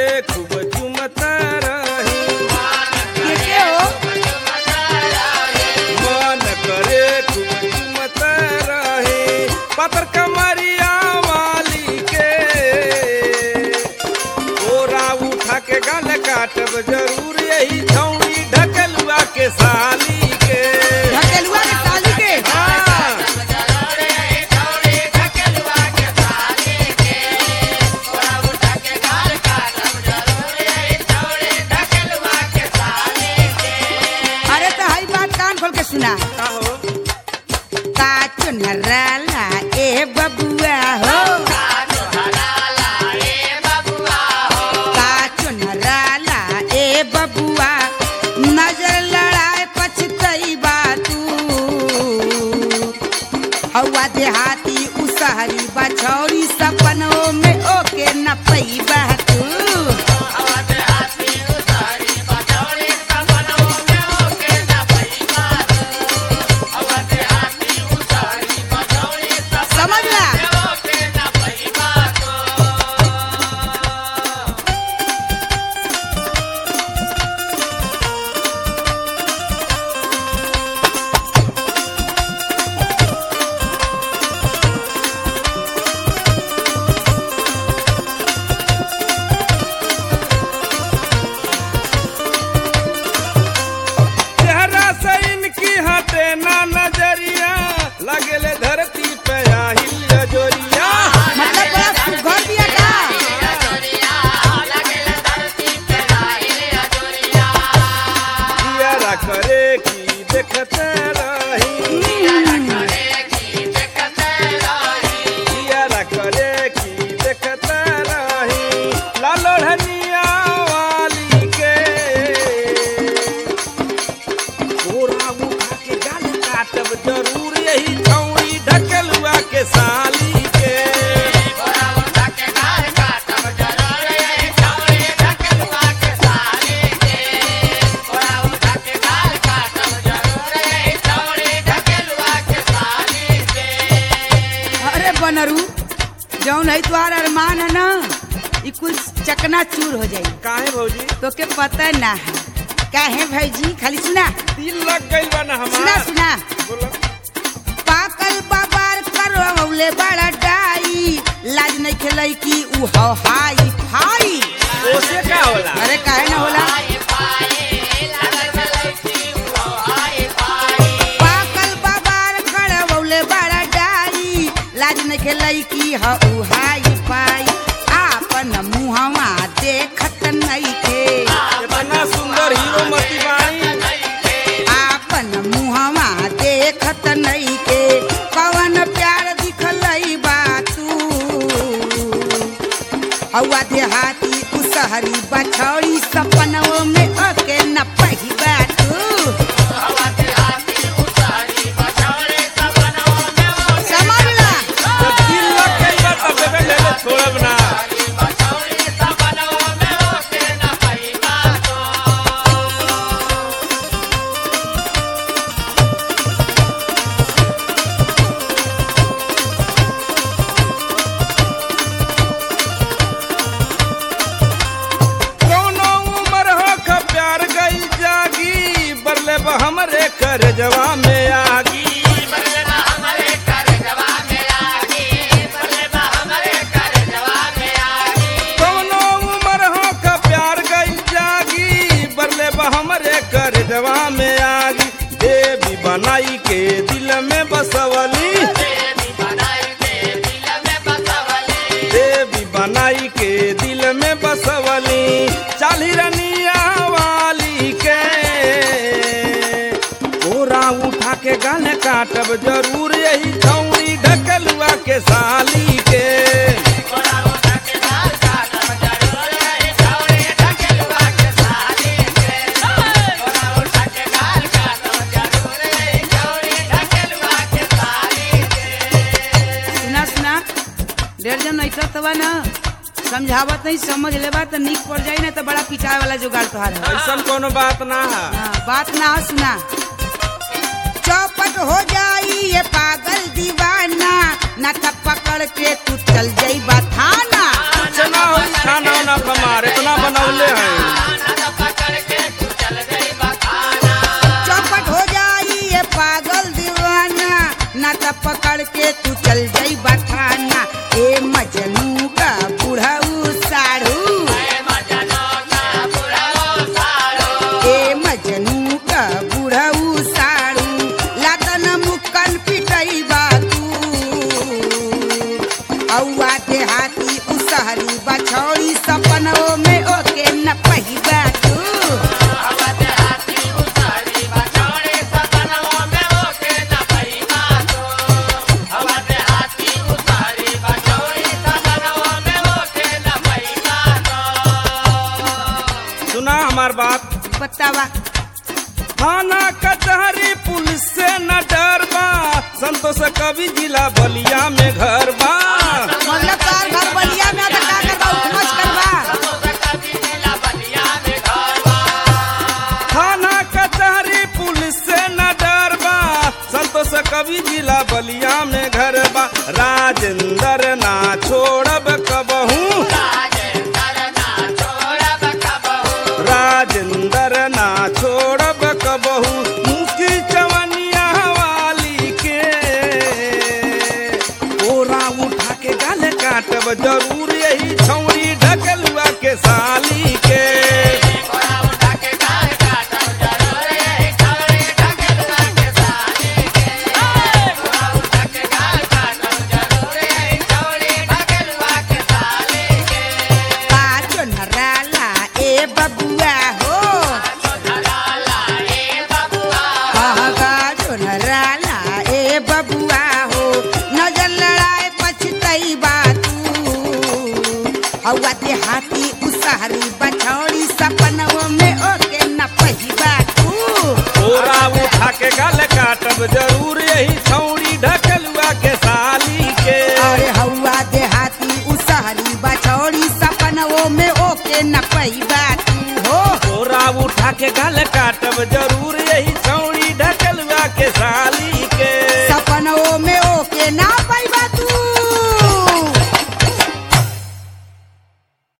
खूब चुमता रही के के हो मन करे खूब चुमता रही पतर कमरिया वाली के ओरा उठा के गल काटब जरूर यही छौड़ी ढकलुआ के साली के ढकेलुआ के साली के हाँ। अरे तो हई बात कान खोल के सुना का हो का चुनराला ए बबुआ हो का चुनराला ए बबुआ नजर लड़ाए पछतई बा तू हवा देहाती उसहरी बछौरी सपनों में ओके न पैबा तू समझला चेहरा से इनकी हटे ना नजरिया लगेले धरती पे आहिल जोरिया मतलब बड़ा सुघर दिया का दियारा करे की देखते रही दियारा करे की देखते रही लालो ढनिया वाली के गोरा उठा के गाल काटब जरूर यही छौड़ी ढकलुआ के साली के अरे बनरू जौन है तुम्हारा अरमान है ना ई कुल चकना चूर हो जाई काहे भौजी तो के पता ना है काहे भैजी खाली सुना दिल लग गइल बा ना सुना हमार सुना बोलो पाकल बाबार करवले बड़ा डाई लाज नहीं खेलई की उ हो हाई फाई ओसे का होला अरे काहे ना होला पाकल बाबार करवले बड़ा डाई लाज नहीं खेलई की ह उ हाई फाई आपन मुहवा देखत नहीं के इतना सुंदर हीरो मती बाणी आपन मुहवा देखत नहीं के कवन प्यार दिखलई बा तू हवा देहाती उसहरी बछौड़ी सपनों में ओके न पहिबा तू समझला जब दिल लग गइल बा तब बेबे ले ले छोड़ब ना कौनो उम्र हो ख प्यार गइल जागी बरले बा हमरे कर जवा में आगी कौनो उम्र हो ख प्यार गइल जागी बरले बा हमरे कर जवा में आगी देवी बनाई के दिल में बसवली देवी बनाई के दिल में बसवली चाली रनिया वाली के कोरा उठा के गाल काटब जरूर यही छौड़ी ढकलुआ के साली के सुना सुना डेढ़ जन ऐसा तबा ना समझावत नहीं समझ लेबा तो निक पड़ जाई ना तो बड़ा पिटाए वाला जुगाड़ तोहार है ऐसा कोनो बात ना है हाँ, बात ना हो सुना चौपट हो जाई ये पागल दीवाना न तब पकड़ के तू चल जाई थाना कुछ ना हो खाना ना हमारे इतना सुना हमार बात बतावा थाना कचहरी पुलिस से न डर बा संतोष कवि जिला बलिया में घर बा मतलब तार घर बलिया में आता का करबा उठमच करबा थाना कचहरी पुलिस से न डर बा संतोष कवि जिला बलिया में घर बा राजेंद्र ना छोड़ब कबहू राजेंद्र ना छोड़ब कबहू मुखी चवनिया वाली के ओरा उठा के गल काटब जरूर यही छौरी ढकलुआ के साली के पाचो नराला ए बबुआ हो पाचो नराला ए बबुआ हो नजर लड़ाए पछतई तू हवा ते हाथी उसहरी बछौड़ी सपनों में ओके न पहिबा तू ओरा उठा के गल काटब जरूर यही छौरी ढकलुआ के साली के अरे हवा देहाती उसहरी बछौड़ी सपनों में ओके न पहिबा तू हो ओरा उठा के गल काटब जरूर यही छौरी ढकलुआ के साली